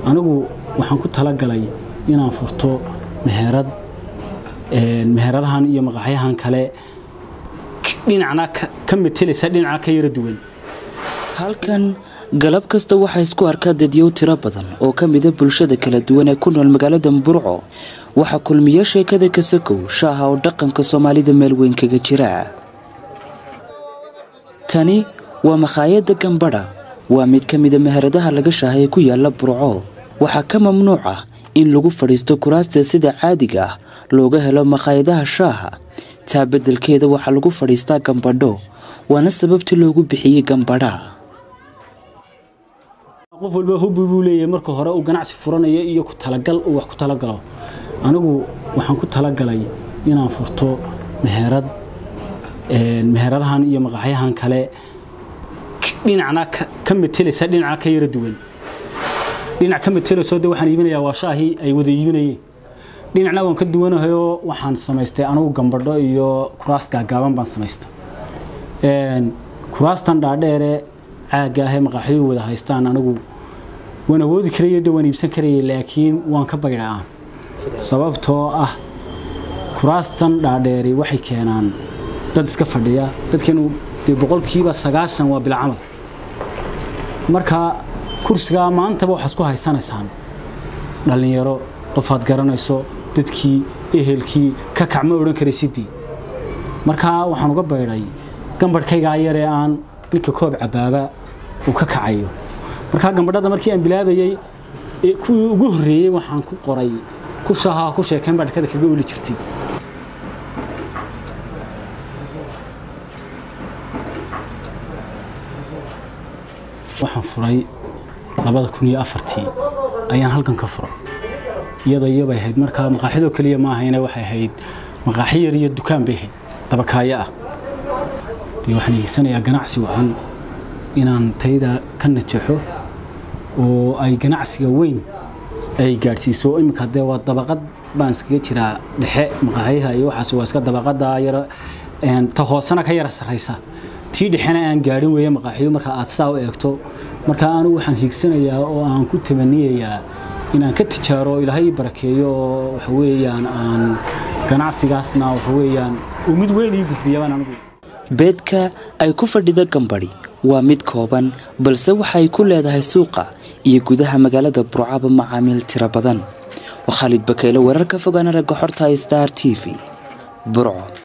anigu waxaan ku talagalay inaan furto meherad meheradahan iyo maqaxyahan kale dhinacna ka metelaysa dhinacna ka yara duwan halkan galab kasta waxaa isku arkaa dadyow tiro badan oo ka mida bulshada kala duwan ee ku nool magaalada burco waxaa kulmiya sheekada kasakow shaaha oo dhaqanka soomaalida meel weyn kaga jira tani waa makhaayadda gambadha waa mid ka mida meheradaha laga shaahay ku yaala burco waxaa ka mamnuuc ah in lagu fadhiisto kuraasta sida caadiga ah looga helo makhaayadaha shaaha taa beddelkeeda waxaa lagu fadhiistaa gambadho waana sababtii loogu bixiyey gambadha qof walba hubbi buu leeyahay marka hore uu ganacsi furanayo iyo ku talagal uu wax ku talagalo anigu waxaan ku talagalay inaan furto meherad meheradahan iyo maqaxyahan kale dhinacna ka metelaysa dhinacna ka yara duwan dhinac ka metelayso de waxaan iibinayaa waa shaahii ay wada iibinayeen dhinacna waan ka duwanahayoo waxaan samaystay anigu gambadho iyo kuraas gaagaaban baan samaystay kuraastan dhaadheere caagga ahee maqaaxyuu wada haystaan anigu waan awoodi karaya de waan iibsan karaya laakiin waan ka baydhaa sababtoo ah kuraastan dhaadheeri waxay keenaan dad iska fadhiya dadkeenu dee boqolkiiba sagaashan waa bilcamal marka kursigaa maantaba waxaa isku haysanaysaan dhallinyaro qofaad garanayso dadkii ehelkii ka kac ma odhan karaysidii markaa waxaan uga baydhay gambadhkaygaa yaree aan ninka koob cabaaba uu ka kacayo markaa gambadhada markii aan bilaabayey kuwii ugu horreeyey waxaan ku qoray ku shaaha ku sheekayn baa dhakada kaga oli jirtay waxaan furay labada kun iyo afartii ayaan halkan ka furay iyada iyobay ahayd markaa maqaaxidoo keliya ma ahayne waxay ahayd maqaaxi yar iyo dukaan bay ahayd dabakaayo ah dee waxaan hiigsanayaa ganacsi wacan inaan tayda ka najaxo oo ay ganacsiga weyn ay gaadhsiiso iminka dee waa dabaqad baan iskaga jiraa dhexe maqaaxyaha iyo waxaas waa iska dabaqada yara ta hoosena ka yara sarraysa tii dhexena aan gaadhin weeye maqaaxiyo marka aad saa u eegto marka anigu waxaan hiigsanayaa oo aan ku tamaniyayaa inaan ka tijaaro ilaahay ii barakeeyo oo waxa weeyaan aan ganacsigaasna waxa weeyaan uu mid weyn ii gudbiyabaan anigu beedka ay ku fadhida gambadhi waa mid kooban balse waxaay ku leedahay suuqa iyo gudaha magaalada burcaba macaamiil tiro badan waa khaalid bakeyle wararka fogaana ragga xorta star t v burco